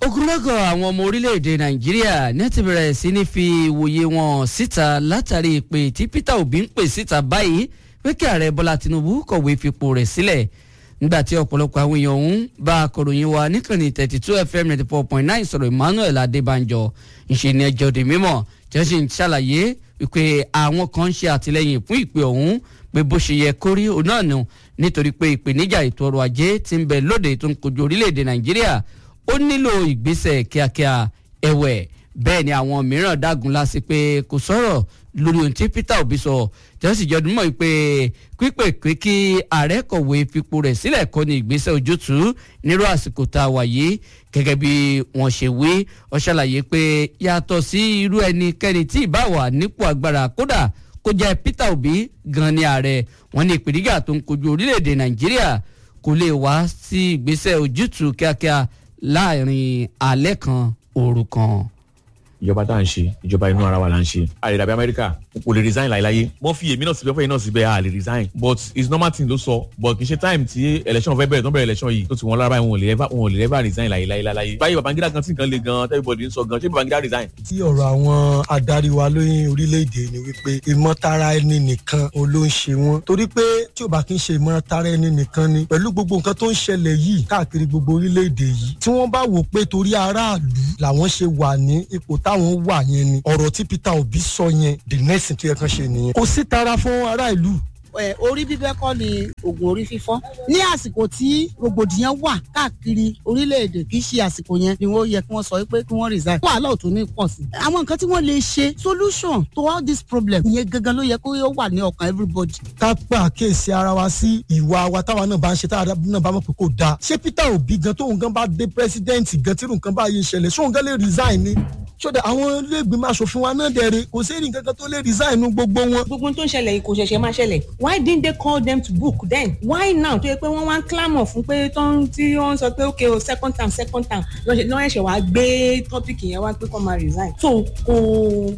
ogunlọ́gọ̀ àwọn ọmọ orílẹ̀-èdè nàìjíríà ní ti bẹ̀rẹ̀ sí ní fi ìwòye wọn síta látàrí ìpè tí peter obi ń pè síta báyìí pé kí ààrẹ bọ́lá tinubu kọ̀wé fipò rẹ̀ sílẹ̀ nígbà tí ọ̀pọ̀lọpọ̀ àwọn èèyàn ọ̀hún bá akọ̀ròyìn wa níkànnì thirty two fm ninety four point nine sọ̀rọ̀ emmanuel adébánjọ ìṣe ni ẹjọ́ di mímọ̀ tí wọ́n sì ń ṣàlàyé wípé àwọn kan ń ṣe àtìlẹ́yìn fún ìpè ọ̀hún pé bó ṣe yẹ kórí òun náà nù nítorí pé ìpèníjà ètò ọrọ̀ ajé ti ń bẹ lóde tó ń kojú orílẹ̀-èdè nàìjíríà ó nílò ìgbésẹ̀ kíákíá ẹ̀wẹ̀ bẹ́ẹ̀ ni àwọn mìíràn dágun lásì pé kò sọ̀rọ̀ lórí ohun tí peter obi sọ tí wọ́n sì jọ dúnmọ́ yìí pé pípè pé kí ààrẹ kọ̀wé fipò rẹ̀ sílẹ̀ kọ́ ni ìgbésẹ̀ ojútùú nírú àsìkò tá a wà yìí gẹ́gẹ́ bí wọ́n ṣe wí ó ṣàlàyé pé yàtọ̀ sí irú ẹnikẹ́ni tí ìbá wà nípò agbára kódà kó jẹ́ peter obi gan ni ààrẹ wọn ní ìpèníjà tó ń kojú orílẹ̀-èdè nàìjíríà kò lè wá sí ìgbésẹ̀ ojútùú kíákíá láàrin alẹ́ kan òru kan. ìjọba tá à ń ṣe ìjọba inú ara wa là ń ṣe àrèdàbí amẹ́ríkà kò lè resign láéláyé wọ́n fi èmi náà síbẹ̀ fún èyí náà síbẹ̀ à lè resign but it's normal thing ló sọ but kì í ṣe time tí election fẹ́ bẹ̀rẹ̀ tó bẹ̀rẹ̀ election yìí tó ti wọn lára báyìí wọn ò lè ever wọn ò lè ever resign láéláyé láéláyé báyìí babangida gan tí nǹkan le gan everybody ń sọ gan ṣé babangida resign. tí ọ̀rọ̀ àwọn adarí wa lóyún orílẹ̀-èdè ni wípé ìmọ̀tara ẹni nìkan ò ló ń ṣe wọ́n torí pé tí ò bá kí ń ṣe ìmọ̀tara ẹni nìkan ni pẹ̀lú gbogbo nǹkan tó ń ṣẹlẹ̀ yìí káàkiri gbogbo orílẹ̀-èdè yìí tí wọ́n bá wò pé torí aráàlú làwọn ṣe wà ní ipò táwọn wà yẹn ni ọ̀rọ̀ tí peter obi sọ yẹn the next thing tó yẹ kán ṣe nìyẹn kò sí tara fún ará ìlú ẹ orí bíbẹ́ kọ́ ni oògùn orí fífọ́ ní àsìkò tí rògbòdìyàn wà káàkiri orílẹ̀-èdè kì í ṣe àsìkò yẹn ni wọ́n yẹ kí wọ́n sọ pé kí wọ́n resign wàhálà ò tún ní pọ̀ sí. àwọn nǹkan tí wọ́n lè ṣe solution to all this problem ìyẹn gangan ló yẹ kó yóò wà ní ọkàn everybody. ká gbà kíyèsí ara wa sí ìwà wa táwa náà bá ń ṣe táwa náà bá mọ̀ pé kò dáa ṣé peter obi gan tóun gan bá dé president gan tí nǹkan bá yé ṣẹlẹ̀ ṣóun gan lè resign ni sódà àwọn iléègbìmọ̀ asòfin wa náà dẹ̀rẹ̀ kò sí nǹkan kan tó lè resign nu gbogbo wọn. gbogbo tó ń ṣẹlẹ̀ yìí kò ṣẹ̀ṣẹ̀ máa ṣẹlẹ̀ why didn't they call them to book then why now tó yẹ pé wọ́n wá ń clamor fún pé tán tí wọ́n sọ pé okay o second time second time lọ́n ẹ̀ṣẹ̀ wá gbé topic yẹn wá pé kó máa resign so kò